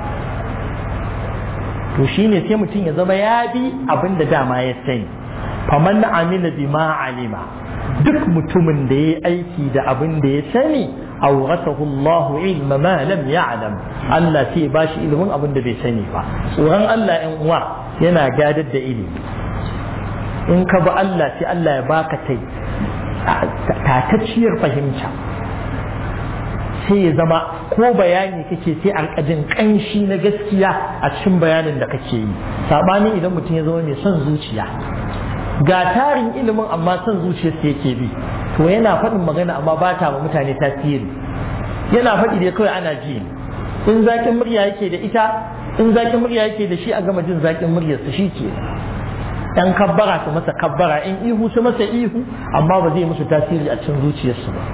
to shine sai mutum ya zama ya bi abin da dama ya sani faman amila bima alima duk mutumin da ya aiki da abin da ya sani awrathahu Allah ilma ma lam ya'lam Allah sai ba shi ilimin abin da bai sani ba tsoron Allah ɗan uwa yana gadar da ilimi in ka bi Allah sai Allah ya baka tai tatacciyar fahimta sai ya zama ko bayani kake sai alƙajin ƙanshi na gaskiya a cikin bayanin da kake yi saɓanin idan mutum ya zama mai son zuciya ga tarin ilimin amma son zuciyarsa yake bi to yana faɗin magana amma ba ta ma mutane tasiri yana faɗi dai kawai ana ji in zaƙin murya yake da ita in zaƙin murya yake da shi a gama jin zaƙin muryarsa shi ke dan kabbara su masa kabbara in ihu su masa ihu amma ba zai musu tasiri a cikin zuciyarsu ba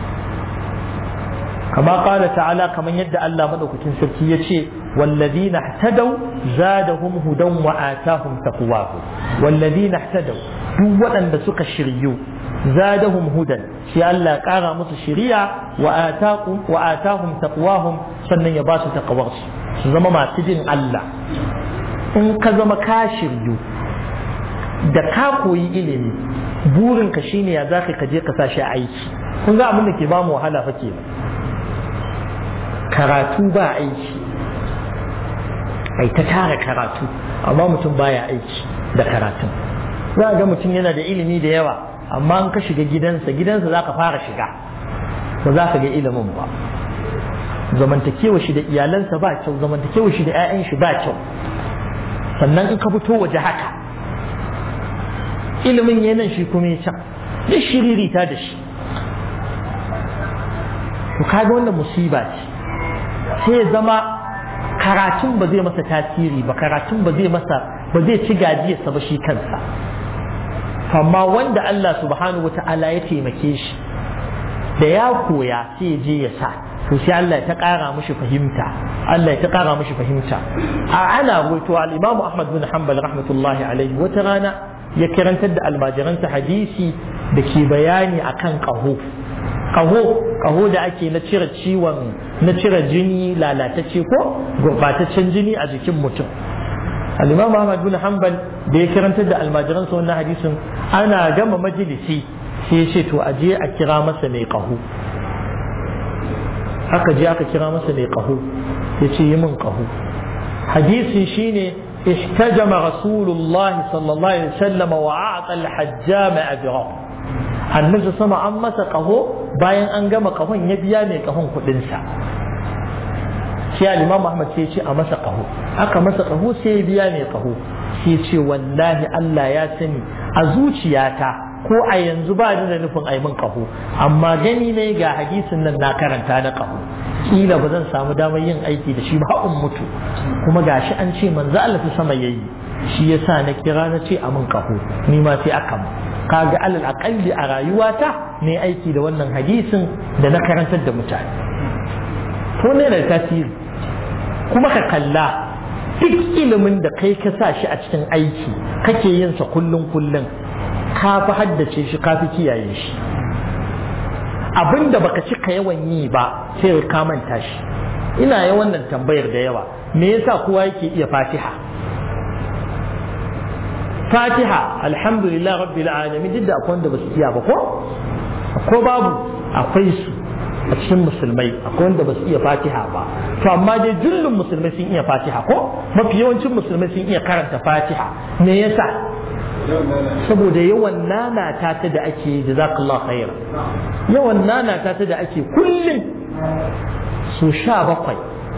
كما قال تعالى كما يدعى الله مدوكتين سبكية والذين اهتدوا زادهم هدى وآتاهم تقواه والذين اهتدوا duk waɗanda suka shiryu zadahum hudan shi Allah ƙara musu shiriya wa atahum taqwahum sannan ya ba su taqwarsu su zama masu jin Allah in ka zama ka shiryu da ka koyi ilimi burinka shine ya zaka ka je ka sa shi aiki kun ga abin da ke ba mu wahala fa kenan karatu ba aiki ai ta tara karatu amma mutum baya aiki da karatun za ga mutum yana da ilimi da yawa amma an ka shiga gidansa gidansa za ka fara shiga ba za ka ga ilimin ba zamantakewa shi da iyalansa ba kyau zamantakewa shi da 'ya'yan shi ba kyau sannan in ka fito waje haka ilimin yanan shi kuma ya can duk shiririta da shi to kaga wannan musiba ce sai ya zama karatun ba zai masa tasiri ba karatun ba zai masa ba zai ci gajiyarsa ba shi kansa amma wanda Allah subhanahu wa ta'ala ya taimake shi da ya koya sai je ya sa to sai Allah ya ta ƙara mishi fahimta Allah ya ta ƙara mishi fahimta a ana wato al-Imam Ahmad bin Hanbal rahmatullahi alaihi wata rana ya karantar da almajiransa hadisi da ke bayani akan ƙaho ƙaho ƙaho da ake na cire ciwon na cire jini lalatacce ko gurbataccen jini a jikin mutum al-Imam Ahmad bin Hanbal da ya karantar da almajiransa wannan hadisin ana gama majalisi sai ya ce to a je a kira masa mai ƙaho aka je aka kira masa mai ƙaho ya ce yi min ƙaho hadisin shine احتجم رسول الله صلى الله عليه وسلم وأعطى الحجام أجره annabi sama an masa ƙaho bayan an gama ƙahon ya biya mai ƙahon kuɗinsa sai al-imam Ahmad sai ce a masa ƙaho aka masa ƙaho sai ya biya mai ƙaho sai ce wallahi Allah ya sani a zuciyata ko a yanzu ba ni da nufin a min ƙaho amma gani ne ga hadisin nan na karanta na ƙaho kila ba zan samu damar yin aiki da shi ba in mutu kuma gashi an ce manzo Allah ta sama yayi shi yasa na kira na ce a min ƙaho ni ma sai aka mu kaga alal aqalli a rayuwata ne aiki da wannan hadisin da na karantar da mutane ko ne da tasiri kuma ka kalla duk ilimin da kai ka sa shi a cikin aiki kake yin sa kullun kullun ka fi haddace shi ka fi kiyaye shi abin da baka cika yawan yi ba sai ka manta shi ina yawan nan tambayar da yawa me yasa kowa yake iya fatiha fatiha alhamdulillah rabbil alamin duk da akwai wanda basu iya ba ko ko babu akwai su a cikin musulmai akwai wanda basu iya fatiha ba to amma dai jullun musulmai sun iya fatiha ko mafi yawancin musulmai sun iya karanta fatiha me yasa saboda yawan nanata ta da ake jazakallahu khaira yawan nanata ta da ake kullum su sha bakwai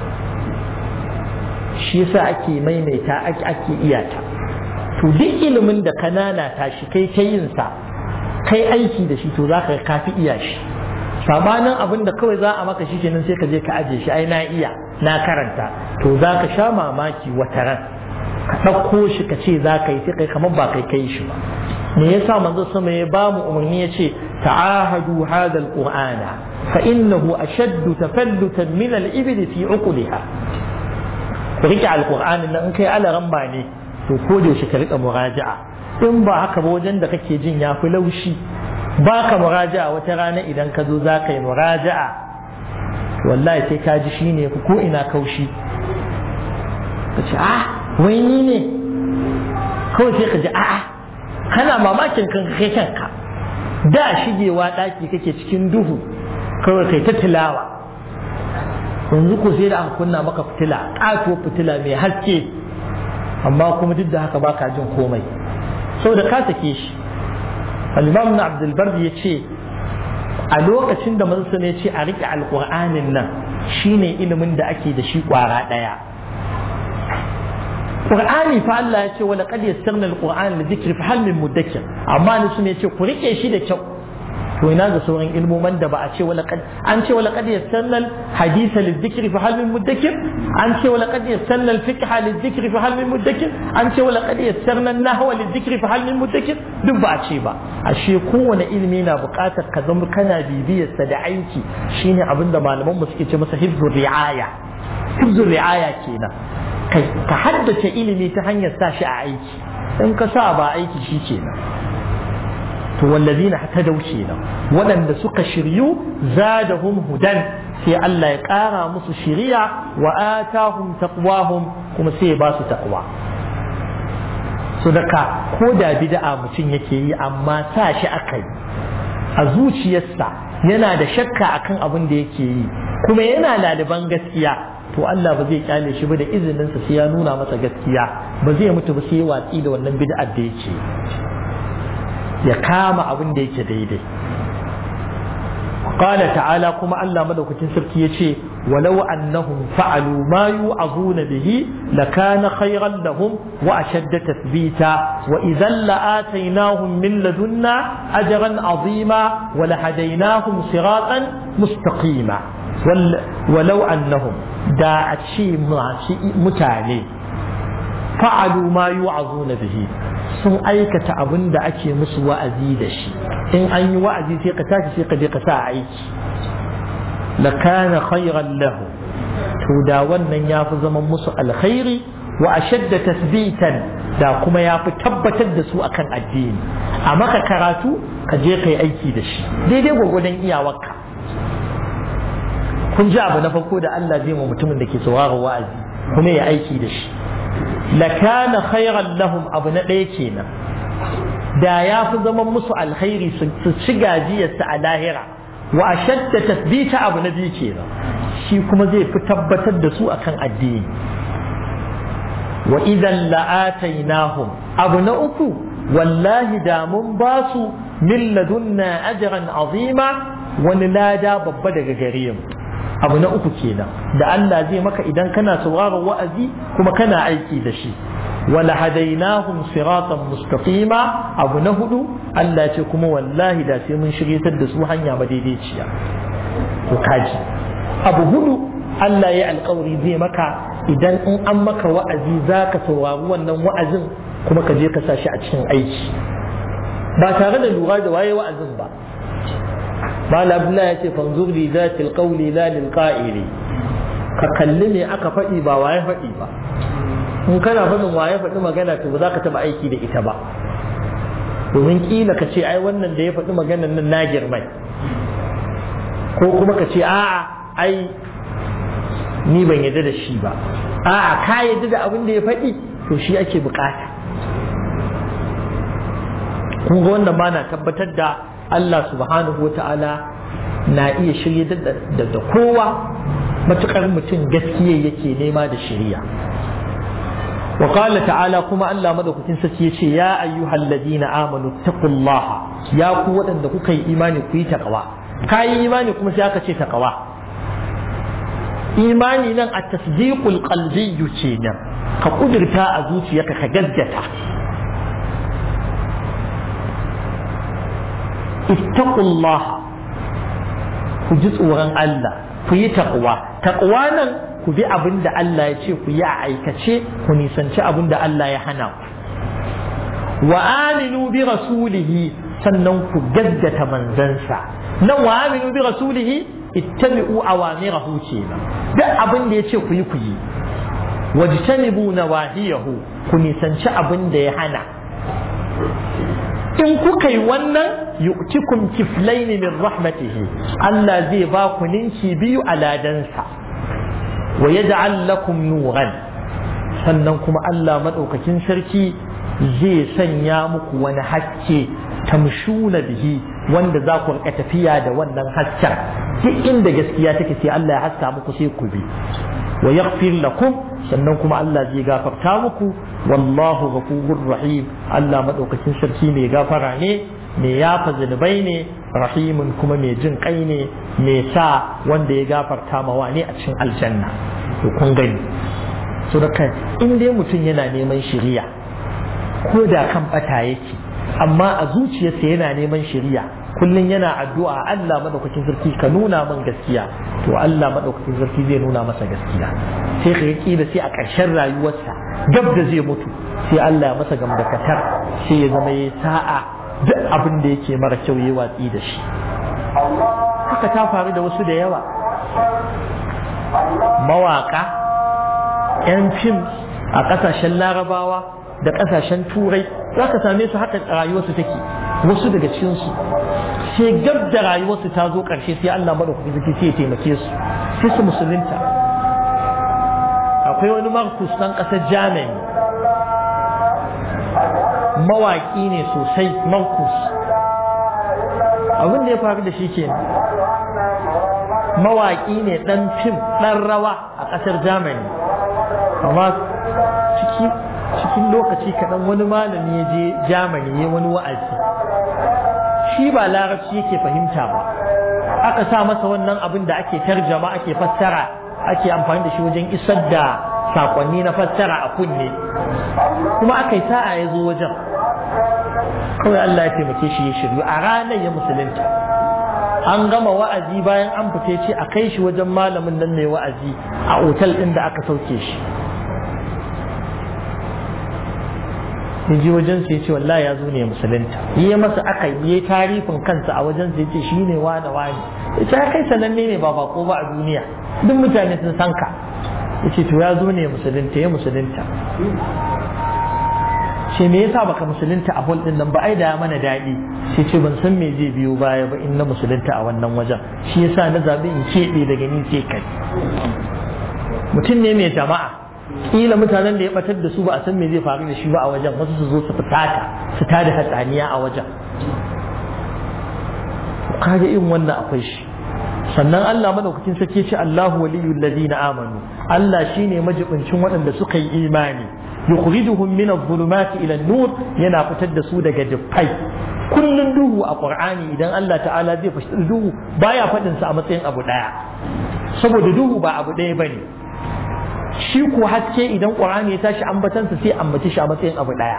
shi yasa ake maimaita ake iyata to duk ilimin da ka nanata shi kai ta yin sa kai aiki da shi to za ka kafi iya shi sabanin abin da kawai za a maka shi kenan sai ka je ka aje shi ai na iya na karanta to za ka sha mamaki wata ran ka ɗauko shi ka ce za ka yi sai kai kamar ba kai kai shi ba me yasa manzo sama ya ba mu umarni ya ce ta'ahadu hadha alqur'ana fa innahu ashaddu tafallutan min al-ibil fi uqliha ku rike alqur'anin nan in kai alaran ba ne to ko da yaushe ka rika muraja'a in ba haka ba wajen da kake jin ya fi laushi ba ka muraja'a wata rana idan ka zo za ka yi muraja'a wallahi sai ka ji shi ne ko ina kaushi ka ce ah wai ni ne kawai sai ka ji a'a kana mamakin kan kai kanka da shigewa ɗaki kake cikin duhu kawai kai ta tilawa yanzu ko sai da aka kunna maka fitila ƙatuwar fitila mai haske amma kuma duk da haka baka jin komai saboda ka sake shi al-imam na abdul bardi ya ce a lokacin da manzo ne ce a rike alqur'anin nan shine ilimin da ake da shi kwara daya Qur'ani fa Allah ya ce wala qad yassarna al-Qur'ana li dhikri fa hal min mudakkir amma ne sun ce ku rike shi da kyau to ina ga sauran ilmoman da ba a ce wala qad an ce wala qad yassarna al-haditha li dhikri fa hal min mudakkir an ce wala qad yassarna al-fiqha li dhikri fa hal min mudakkir an ce wala qad yassarna an-nahwa li dhikri fa hal min mudakkir duk ba a ce ba ashe kowane ilimi na buƙatar ka zama kana bibiyarsa da aiki shine abinda malaman mu suke ce masa hifzur ri'aya hifzur ri'aya kenan ka haddace ilimi ta hanyar sa shi a aiki in ka sa ba aiki shi kenan to wallazina hatadau kenan waɗanda suka shiryu zadahum hudan sai Allah ya ƙara musu shiriya wa atahum taqwahum kuma sai ya ba su taqwa so daga ko da bid'a mutum yake yi amma sa shi aka yi a zuciyarsa yana da shakka akan abin da yake yi kuma yana laliban gaskiya to Allah ba zai kyale shi ba da izininsa sai ya nuna masa gaskiya ba zai mutu ba sai ya watsi da wannan bid'ar da yake ya kama abin da yake daidai قال تعالى كما ألا مدوكتين سركي ولو أنهم فعلوا ما يوعظون به لكان خيرا لهم وأشد تثبيتا وإذا لآتيناهم من لدنا أجرا عظيما ولهديناهم صراطا مستقيما ولو أنهم داعت شيء متعلي فعلوا ما يوعظون به sun aikata abin da ake musu wa'azi da shi in an yi wa'azi sai ka tashi sai ka je ka sa aiki la kana khayran lahu to da wannan ya fi zaman musu alkhairi wa ashadda tasbitan da kuma ya fi tabbatar da su akan addini a maka karatu ka je ka yi aiki da shi daidai gwagwadon iyawarka kun ji abu na farko da Allah zai ma mutumin da ke sauraron wa'azi kuma ya aiki da shi lakana khairan lahum abu na ɗaya kenan da ya fi zaman musu alkhairi su ci gajiyarsa a lahira wa ashadda tasbita abu na biyu kenan shi kuma zai fi tabbatar da su akan addini wa idan la'atainahum abu na uku wallahi da mun ba su min ladunna ajran azima wani lada babba daga gare mu abu na uku kenan da Allah zai maka idan kana sauraron wa'azi kuma kana aiki da shi wala hadainahum siratan mustaqima abu na hudu Allah ce kuma wallahi da sai mun shiryatar da su hanya madaidaiciya to kaji abu hudu Allah ya alkawari zai maka idan in an maka wa'azi zaka saurari wannan wa'azin kuma ka je ka sa shi a cikin aiki ba tare da lura da waye wa'azin ba mal abdullah ya ce fanzur li zatil qawli la lil qa'ili ka kalli me aka faɗi ba waye faɗi ba in kana faɗin waye faɗi magana to ba za ka taɓa aiki da ita ba domin kila ka ce ai wannan da ya faɗi maganan nan na girmai ko kuma ka ce a'a ai ni ban yadda da shi ba a'a ka yadda da abin da ya faɗi to shi ake bukata kun ga wannan ba na tabbatar da Allah subhanahu wa ta'ala na iya shirye da kowa matukar mutum gaskiya yake nema da shirya wa qala ta'ala kuma Allah madaukakin sarki yace ya ayyuhal ladina amanu taqullaha ya ku waɗanda kuka yi imani ku yi taqwa kayi imani kuma sai aka ce taqwa imani nan a tasdiqul qalbi kenan ka kudurta a zuciyarka ka gaggata ittaqullaha ku ji tsoron Allah ku yi taqwa taqwa nan ku bi abin da Allah ya ce ku yi a aikace ku nisanci abin da Allah ya hana ku wa aminu bi rasulihi sannan ku gaggata manzansa nan wa aminu bi rasulihi ittabi'u awamirahu kenan duk abin da ya ce ku yi ku yi wajtanibu nawahiyahu ku nisanci abin da ya hana in kuka yi wannan yu'tikum kiflaini min rahmatihi Allah zai ba ku ninki biyu a ladansa wa yaj'al lakum nuran sannan kuma Allah madaukakin sarki zai sanya muku wani haske tamshuna bihi wanda za ku rika tafiya da wannan hasken duk inda gaskiya take sai Allah ya haska muku sai ku bi wa yaghfir lakum sannan kuma Allah zai gafarta muku wallahu ghafurur rahim Allah madaukakin sarki mai gafara ne mai yafa zunubai ne rahimun kuma mai jin kai ne mai sa wanda ya gafarta mawa ne a cikin aljanna to kun gani so da kai in dai mutum yana neman shiriya ko da kan bata yake amma a zuciyarsa yana neman shiriya kullum yana addu'a Allah madaukakin sarki ka nuna min gaskiya to Allah madaukakin sarki zai nuna masa gaskiya sai ka kila sai a ƙarshen rayuwarsa gab da zai mutu sai Allah ya masa gamdakatar sai ya zama ya sa'a duk abin da yake mara kyau ya watsi da shi haka ta faru da wasu da yawa mawaka 'yan fim a ƙasashen larabawa da ƙasashen turai za ka same su haka rayuwarsu take wasu daga cikinsu sai gab da rayuwarsu ta zo ƙarshe sai Allah maɗaukaki zaki sai ya taimake su sai su musulunta akwai wani markus ɗan ƙasar germany mawaƙi ne sosai markus abin da ya faru da shi ke mawaƙi ne ɗan fim ɗan rawa a ƙasar germany amma ciki cikin lokaci kaɗan wani malami ya je Germany ya wani wa'azi shi ba larabci yake fahimta ba aka sa masa wannan abin da ake tarjama ake fassara ake amfani da shi wajen isar da sakonni na fassara a kunne kuma aka yi sa'a ya zo wajen kawai Allah ya taimake shi ya shiryu a ranar ya musulunta an gama wa'azi bayan an fita ce a kai shi wajen malamin nan mai wa'azi a otal ɗin da aka sauke shi ya ji wajen sai ce wallahi ya zo ne musulunta yi masa aka yi tarifin kansa a wajen sai ce shi ne wane wane ya ce kai sananne ne ba bako ba a duniya duk mutane sun san ka ya ce to ya zo ne musulunta ya musulunta ce me yasa baka musulunta a hol din nan ba ai da mana daɗi sai ce ban san me zai biyo baya ba in na musulunta a wannan wajen shi yasa na zabi in keɓe daga ni sai kai mutum ne mai jama'a kila mutanen da ya batar da su ba a san me zai faru da shi ba a wajen wasu su zo su fitata su tada hatsaniya a wajen kaga irin wannan akwai shi sannan Allah madaukakin sarki ce Allahu waliyul ladina amanu Allah shine majibincin waɗanda suka yi imani yukhrijuhum min adh-dhulumati ila an-nur yana fitar da su daga dufai kullun duhu a Qur'ani idan Allah ta'ala zai fitar duhu baya faɗin sa a matsayin abu daya saboda duhu ba abu daya bane shi ko haske idan Qur'ani ya tashi ambatansa sai ambaci shi a matsayin abu daya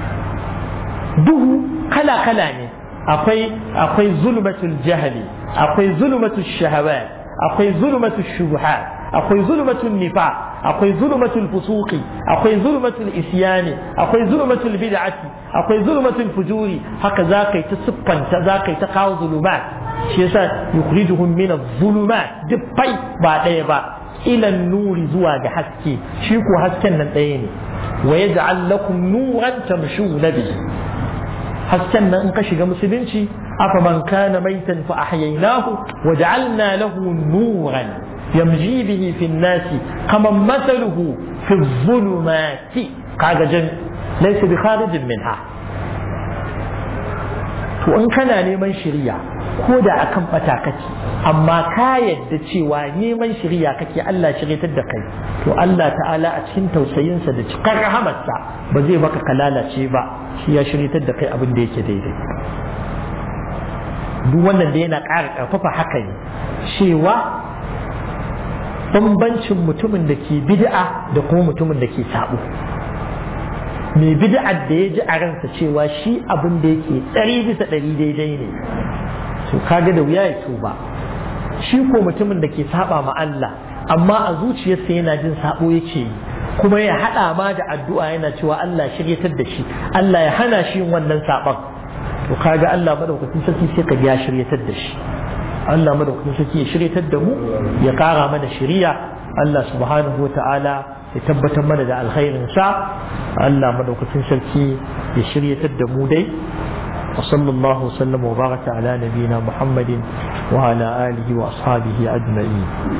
duhu kala kala ne akwai akwai zulmatul jahli akwai zulmatul shahawat akwai zulmatul shubuhat akwai zulmatul nifaq akwai zulmatul fusuqi akwai zulmatul isyani akwai zulmatul bid'ati akwai zulmatul fujuri haka zakai ta siffanta zakai ta kawo zulumat shi yasa yukhrijuhum min adh-dhulumat dukkai ba daya ba ila nuri zuwa ga haske shi ko hasken nan ɗaya ne wa yaj'al lakum nuran tamshuna bihi hasken nan in ka shiga musulunci afa man kana maitan fa ahyaynahu wa ja'alna lahu nuran yamji bihi fi an-nasi kama mathaluhu fi adh-dhulumati kaga jan laysa bi kharijin minha to in kana neman shiriya ko da akan bata kake amma ka yadda cewa neman shiriya kake Allah shiryatar da kai to Allah ta'ala a cikin tausayinsa da cikar rahamarsa ba zai baka ka lalace ba shi ya shiryatar da kai abin da yake daidai duk wannan da yana ƙara ƙarfafa haka ne cewa bambancin mutumin da ke bid'a da kuma mutumin da ke sabo mai bid'ar da ya ji a ransa cewa shi abin da yake ɗari bisa ɗari daidai ne to kaga da wuya ya tuba shi ko mutumin da ke saba ma Allah amma a zuciyarsa yana jin sabo yake yi kuma ya haɗa ma da addu'a yana cewa Allah shiryatar da shi Allah ya hana shi yin wannan saban to kaga Allah madaukakin sarki sai ka ya shiryatar da shi Allah madaukakin sarki ya shiryatar da mu ya kara mana shiriya Allah subhanahu wa ta'ala ya tabbatar mana da alkhairin sa Allah madaukakin sarki ya shiryatar da mu dai وصلى الله وسلم وبارك على نبينا محمد وعلى آله وأصحابه أجمعين